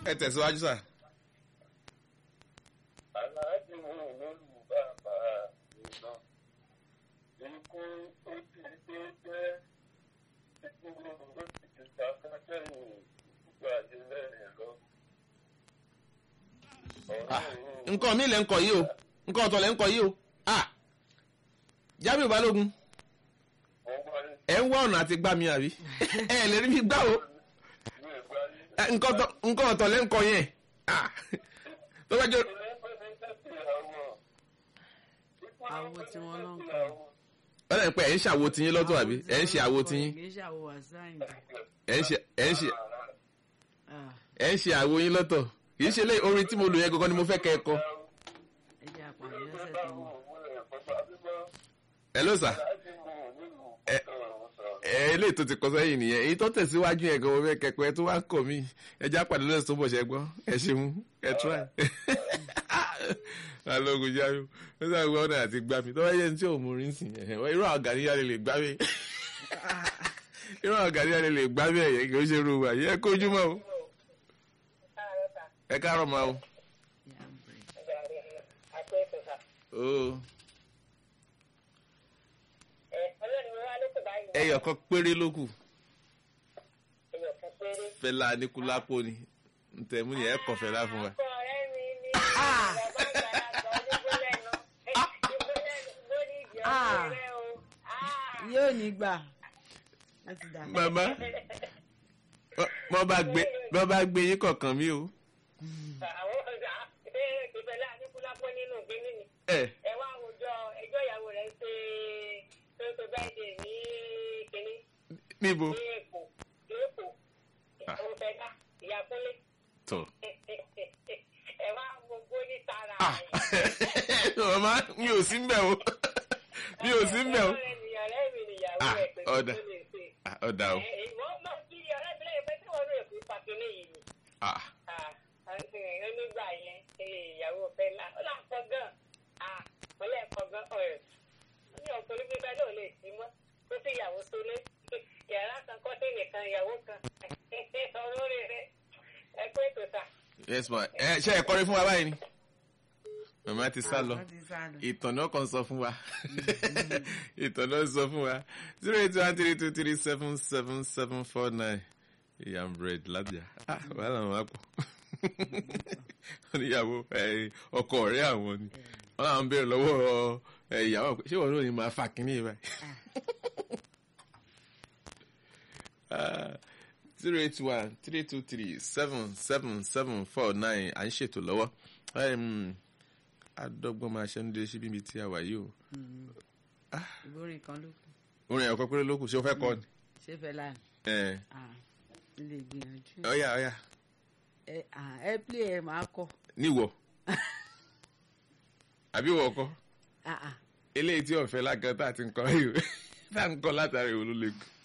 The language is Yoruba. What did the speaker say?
ẹ tẹ̀síwájú sà. aláàjì mú lólu bàbá ìná ikú ó ti dé jẹ́ ikú ló ti ti ta kásẹ̀yìn gbogbo àdílẹ̀ rẹ̀ lọ. Ah, nǹkan mi lẹ́ ń kọ yìí o nǹkan ọ̀tọ̀ lẹ́ ń kọ yìí o Ah, Jamiu Balógun wọ́n wá ní ẹ̀ ń wá ọ̀nà àti gbá mi àbí ẹ̀ lè rí mi gbá o ìlú ẹ̀gbá yìí. Eh, nǹkan ọ̀tọ̀- nǹkan ọ̀tọ̀ lẹ́ ń kọ yẹn Ah, tó bá jẹ́ ilé pẹ̀lú tẹ̀sí àwọn. Àwo tí wọ́n lọ ń kọ. ọ̀nà ìpẹ́ ẹ̀ ń ṣàwo tiyín lọ́tọ̀ àbí ẹ̀ ń ṣe àwo tiyín kì í ṣe àwo àsáyìn. ẹ̀ ń ṣe ẹ̀ ń ṣe Ah, ẹ̀ ń ṣe àwo yín lọ́tọ̀ kì í ṣe lé orin tí mo lò yẹn gangan ni mo fẹ́ kẹ́ ẹ kọ. ẹ jẹ́ àpàdé lọ́sẹ̀ tó ń bọ̀. hello sir ẹ ẹ eléyìí tó ti kọ sẹ́yìn nìyẹn èyí tó tẹ̀síwájú yẹn gan-an fẹ́ kẹ́kọ̀ọ́ tó wá ń kọ̀ mí ẹ já pàdé lọ́sẹ̀ tó bọ̀ ṣẹ́ gbọ́ ẹ ṣeun ẹ try. balógun Jamiu ó sọ àwọn ọ̀nà àti gbá mi tó bá yẹ ní tí ò mú rí sí yẹn irú àwọn gàníyà lè lè gbá mi irú àwọn gàníyà lè lè gbá mi ẹ̀yẹ kì í ṣe irú wa yẹ kójú mọ́ o ẹ káàárọ̀ máa o. Yeah, break. o ẹyọ kan péré ló kù Fẹlá Aníkúlápó ni ntẹ̀mú ni ẹ kọ̀ Fẹlá fún wa. Ah. yóò ní gbà. Ó ti dà. màmá bọ́ bá gbé bọ́ bá gbé yín kọ̀ọ̀kan mi o. ẹ ẹ wá àwùjọ ẹjọ́ ìyàwó rẹ̀ ṣe tó tó báyìí ní kínní níbo ní èkó ní èkó òun fẹ́ ká ìyá kúnlé tọ. ẹ wá gbogbo ní tara Ah, màmá mi ò sí mbẹ̀ o mi ò sí mbẹ̀ o. ọ̀rẹ́ mi ọ̀rẹ́ mi nìyàwó Ah, rẹ̀ pé kí ọ̀dà. ló lè ṣe. Ah, ọ̀dà o. Ẹ, ìwọ́n máa kí ọ̀rẹ́ mi lẹ́yìn pé tí wọ́n lè fi pàkínní yìí ni. Ah, Ah, àti ẹ̀rọ nígbà yẹn ẹ, ìyàwó fẹ́ la ó là ń kọ́ gan. Ah, mo lẹ́ kọ́ gan ọ̀rẹ́. Ó ní ọ̀pọ̀lọpọ̀ bíbá náà lè sí mọ́. Ó sì ìyàwó tó lé. Yàrá kan kọ́ sí nìkan ìyàwó kan. Ọ̀rọ̀ rẹ̀ rẹ̀ ẹ pé ètò sà. yes ma ẹ ṣe ẹ kọrin fún wa báyìí ni. màmá ti sá lọ Wọ́n ti sá lọ. ìtàn náà kàn sọ fún wa ìtàn náà sọ fún wa zero eight one three two three seven seven seven four nine yam bread lábíà ah wàhálà wọn á pọ̀ wọ́n níyàwó ẹ, ọkọ ọ̀rẹ́ àwọn ni wọ́n àwọn béèrè lọ́wọ́ ẹ, ìyàwó pé ṣé wọ́n ló ní máa fà kínní yìí báyìí. zero eight one three two three seven seven seven four nine à ń ṣètò lọ́wọ́ Em, adọ́gbọ́n máa ṣe ń dé síbi ibi tí a wà yìí o ìbórin kan ló kù. orin ẹ̀kọ́ péré ló kù ṣé o fẹ́ kọ́ ni. ṣé Fẹlá ni? ẹ Ah, ilé ìgbìyànjú. ọ̀yà ọ̀yà ẹ ah, ẹ plé ẹ máa kọ. níwọ̀ àbí wọ̀ kọ́ Ah, ah. eléyìí tí ọ̀fẹ́ lágan tá a ti ń kọ́ yìí tá a ń kọ́ látàrí ìwò ló lè kù.